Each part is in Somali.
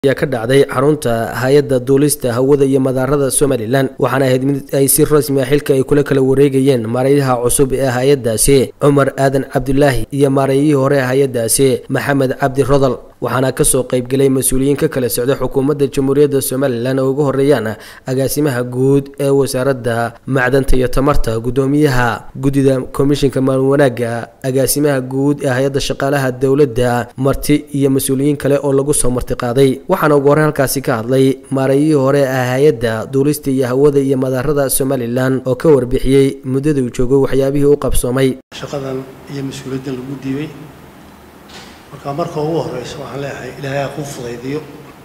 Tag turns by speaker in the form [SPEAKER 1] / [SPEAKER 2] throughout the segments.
[SPEAKER 1] ayaa ka dhacday xarunta hay-adda duulista hawada iyo madaarada somalilan waxaana ahayd mid ay si rasmi ah xilka ay kula kala wareegayeen maareeyaha cusub ee hay-addaasi cumar aadan cabdulaahi iyo maareeyihii hore ee hay-addaasi maxamed cabdi rodal waxaana kasoo qaybgelay mas-uuliyiin ka kala socda xukuumadda jamhuuriyadda somalilan oo ugu horeeyaan agaasimaha guud ee wasaaradda macdanta iyo tamarta guddoomiyaha guddida komishinka maalin wanaagga agaasimaha guud ee hay-adda shaqaalaha dowladda marti iyo mas-uuliyiin kale oo lagu soo martiqaaday waxaana ugu horreyn halkaasi ka hadlay maareeyihii hore ee hay-adda duulista iyo hawada iyo madaarada somalilan oo ka warbixiyey muddada uu joogo waxyaabihii u qabsoomay
[SPEAKER 2] shaqadan iyo mas-uuliyaddan lagu diibay marka marka ugu horeysa waxaan leeyahay ilaahay ha kuu fudaydiyo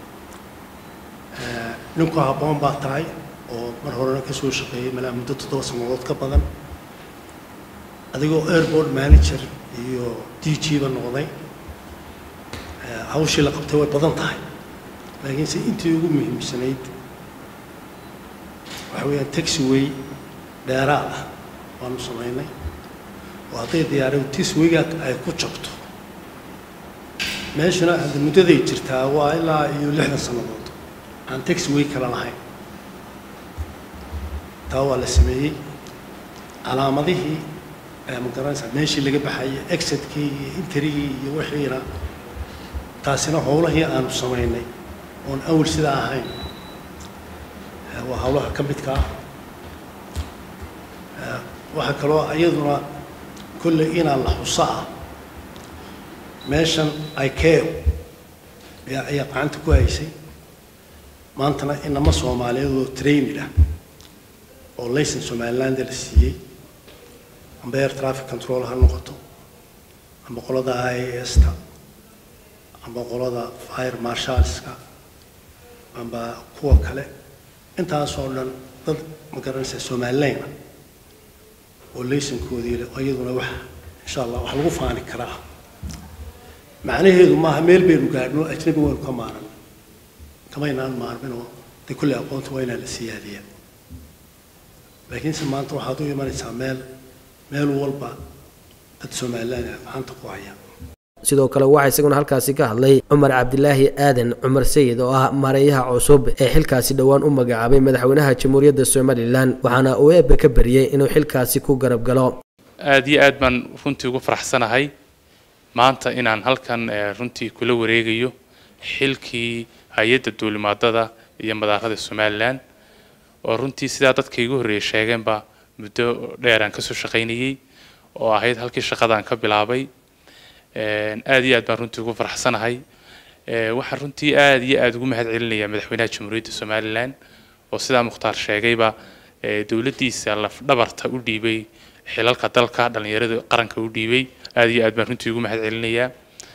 [SPEAKER 2] ninku habboon baa tahay oo mar horena ka soo shaqeeyey malaa muddo toddoba sannadood ka badan adigoo airport manager iyo d g ba noqday hawshii la qabtay way badan tahay laakiinse intii ugu muhiimsanayd waxa weeyaan taxiway dheeraad ah waanu samaynay oo hadday diyaaradu tiswayga ay ku jabto meeshuna hadda muddaday jirtaa waa ilaa iyo lixdan sannadood aan taxiway kala lahayn taa waa la sameeyey calaamadihii ma garanaysaa meeshii laga baxayay exitkii iyo interigii iyo wixiina taasina howlahii aanu samaynay oon awal sidaa ahayn waa howlaha ka midka ah waxaa kaloo iyaduna kolley inaan la xuso ah meeshan ikeo ayaa ayaa gacanta ku haysay maantana inama soomaaliyeed oo trainid ah oo layson somaliland la siiyey amba air traffic control ha noqoto amba qolada i a sta amba qolada fire marshalska amba kuwa kale intaasoo dhan dad ma garanaysa somalilan ah oo laysonkoodii leh iyaduna wax insha allah wax lagu faani karaa macnaheedu maaha meel baynu gaadhno ajnabi waynu ka maaran kamaynaan maarminoo de kulley aqoonta waa inaan la siyaadiyaa laakiinse maanta waxaad u imanaysaa meel meel walba dad somalilan ah gacanta ku haya
[SPEAKER 1] sidoo kale waxaa isaguna halkaasi ka hadlay cumar cabdilaahi aadan cumar sayid oo ah maareeyaha cusub ee xilkaasi dhowaan u magacaabay madaxweynaha jamhuuriyadda somalilan waxaana uu eebbe ka bariyey inuu xilkaasi ku garab galo
[SPEAKER 3] aada iyo aad baan runtii ugu faraxsanahay maanta inaan halkan runtii kula wareegayo xilkii hay-adda duulimaadada iyo madaarada somalilan oo runtii sidaa dadka igu horreeyay sheegeenba muddo dheer aan kasoo shaqaynayey oo ahayd halkii shaqadaan ka bilaabay aada iyo aad baan runtii ugu faraxsanahay waxaan runtii aada iyo aada ugu mahad celinayaa madaxweynaha jamhuuriyadda somalilan oo sidaa mukhtaar sheegayba dowladdiisa lafdhabarta u dhiibay xilalka dalka dhallinyarada qaranka u dhiibay aada iyo aad baan runtii ugu mahad celinayaa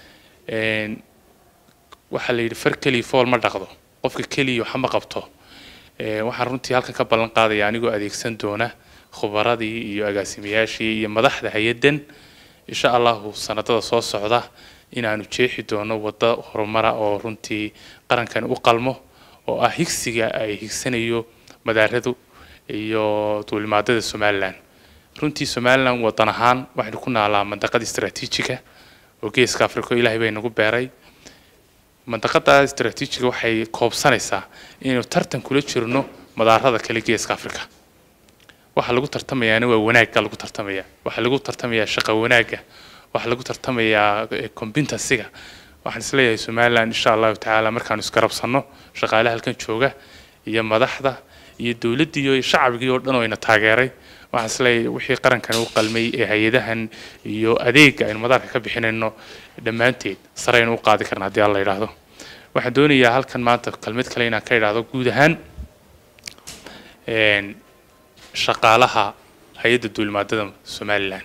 [SPEAKER 3] waxaa la yidhi far keliya fool ma dhaqdo qofka keliya waxa ma qabto waxaan runtii halkan ka ballan qaadaya anigoo adeegsan doona khubaradii iyo agaasimayaashii iyo madaxda hay-addan insha allahu sanadada soo socda inaanu jeexi doono waddo horumara oo runtii qarankan u qalmo oo ah higsiga ay higsanayo madaaradu iyo duulimaadada somalilan runtii somalilan wadan ahaan waxaynu ku naalaa mandaqada istraatiijiga oo geeska africa ilaahay bay nagu beeray mandaqada istraatiijiga waxay koobsanaysaa inaynu tartan kula jirno madaarada kale geeska africa waxaa lagu tartamayaana waa wanaagga lagu tartamaya waxaa lagu tartamayaa shaqa wanaagga waxaa lagu tartamayaa competencyga waxaan isleeyahay somaliland insha allahu tacaala markaanu isgarabsanno shaqaalaha halkan jooga iyo madaxda iyo dowladdii iyo shacabigii oo dhan oo ina taageeray waxaan isleeyahay wixii qarankan u qalmay ee hay-adahan iyo adeegga aynu madaarka ka bixinayno dhammaanteed saraynu u qaadi karna haddii alla yidhaahdo waxaan doonayaa halkan maanta kelmad kale inaan ka idhaahdo guud ahaan shaqaalaha hay-adda duulimaadada somalilan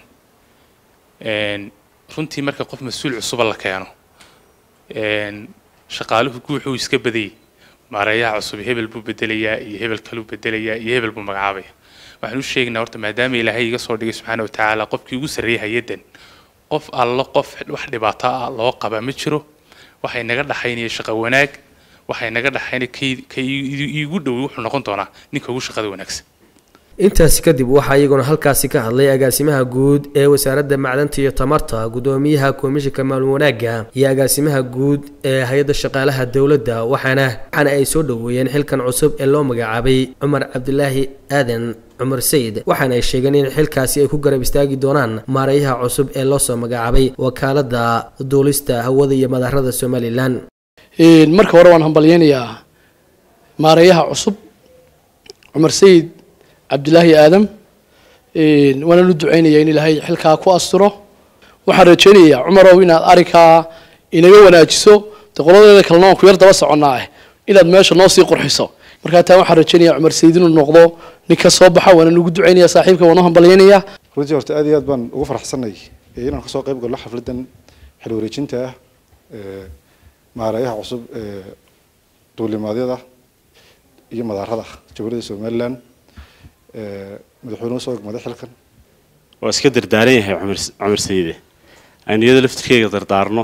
[SPEAKER 3] runtii marka qof mas-uul cusuba la keeno shaqaaluhu guuxuu iska badayay maareeyaha cusub hebel buu bedelayaa iyo hebel kaluu bedelayaa iyo hebel buu magacaabaya waxaan u sheegaynaa horta maadaama ilaahay iga soo dhigay subxaana wa tacaala qofkii ugu sarreeyay hay-addan qof allo qof wax dhibaato ah loo qaba ma jiro waxay naga dhaxaynaya shaqo wanaag waxay naga dhaxaynaya ka iigu dhowi wuxuu noqon doonaa ninka ugu shaqada wanaagsan
[SPEAKER 1] intaasi kadib waxaa iyaguna halkaasi ka hadlay agaasimaha guud ee wasaaradda macdanta iyo tamarta gudoomiyaha komishinka maalin wanaagga iyo agaasimaha guud ee hay-adda shaqaalaha dowladda waxaana waxaana ay soo dhoweeyeen xilkan cusub ee loo magacaabay cumar cabdilaahi aadan cumar sayid waxaana ay sheegeen in xilkaasi ay ku garab istaagi doonaan maareeyaha cusub ee loo soo magacaabay wakaalada duulista hawada iyo madaarada somalilan
[SPEAKER 4] marka hore waan hambalyeynayaa maareeyaha cusub cumar sayid cabdilaahi aadam waanaan u duceynayaa in ilaahay xilkaa ku asturo waxaan rajeynayaa cumarow inaad arikaa inaga wanaajiso de qoladeeda kalena waan ku yar daba soconnaa ah inaad meesha noo sii qurxiso markaa taa waxaan rajeynayaa cumar sayid inuu noqdo nin ka soo baxa waanaan ugu duceynayaa saaxiibka waan u hambalyeynayaa
[SPEAKER 5] runtii horta aad iyo aad baan ugu faraxsanay inaan kasoo qayb galno xafladan xil wareejinta ah maareeyaha cusub ee duulimaadyada iyo madaarada jamhuuriyadda somalilan madaxweynuhu soo egmaday xilkan
[SPEAKER 6] waa iska dardaaran yahay cumar cumar sayide aynu iyada laftirkeyga dardaarno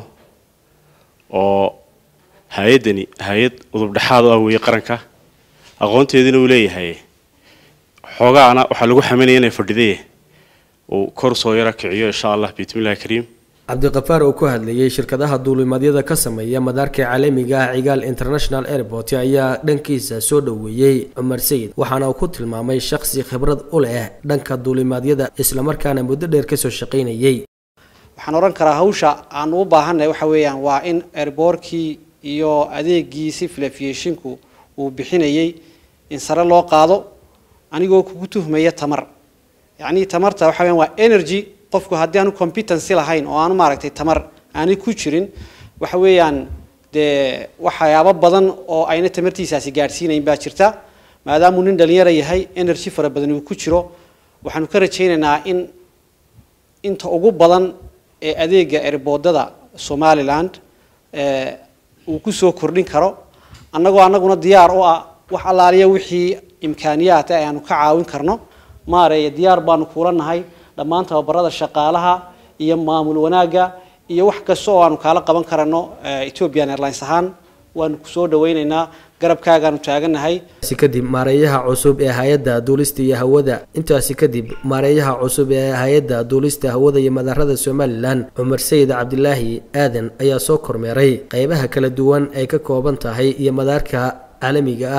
[SPEAKER 6] oo hay-addani hay-ad udubdhexaad u ah weeye qaranka aqoonteedina uu leeyahay xoogaana waxaa lagu xaminaya inay fadhidaye uu kor soo yara kiciyo insha allah bismillahi kariim
[SPEAKER 1] cabdiqafaar oo ku hadlayay shirkadaha duulimaadyada ka sameeya madaarka caalamiga ah cigaal international airport ayaa dhankiisa soo dhoweeyey cumar sayid waxaana uu ku tilmaamay shakhsi khibrad u leh dhanka duulimaadyada islamarkaana muddo dheer kasoo shaqaynayay
[SPEAKER 7] waxaan odhan karaa hawsha aan u baahanay waxa weeyaan waa in airboortkii iyo adeegii civil aviationku uu bixinayay in sare loo qaado anigoo kugu tuhmaya tamar yacni tamarta waxa weeyaan waa energy qofku haddii aanu competency lahayn oo aanu maaragtay tamar aanay ku jirin waxa weeyaan dee waxyaabo badan oo ayna tamartiisaasi gaadhsiinayn baa jirta maadaamuu nin dhalinyaro yahay energy fara badan uu ku jiro waxaanu ka rajaynaynaa in inta ugu badan ee adeega erboodada somaliland uu ku soo kordhin karo annagoo annaguna diyaar u ah wax allaaliya wixii imkaaniyaata ayaanu ka caawin karno maareeye diyaar baanu kuula nahay dhammaan tababarada shaqaalaha iyo maamul wanaagga iyo wax kasta oo aanu kaala qaban karano ethiopian airlines ahaan waanu kusoo dhawaynaynaa garabkaagaanu taaganahay
[SPEAKER 1] si kadib maareeyaha cusub ee hay-adda duulista iyo hawada intaasi kadib maareeyaha cusub ee hay-adda duulista hawada iyo madaarada somalilan cumar sayid cabdilaahi aadan ayaa soo kormeeray qeybaha kala duwan ay ka kooban tahay iyo madaarka caalamiga ah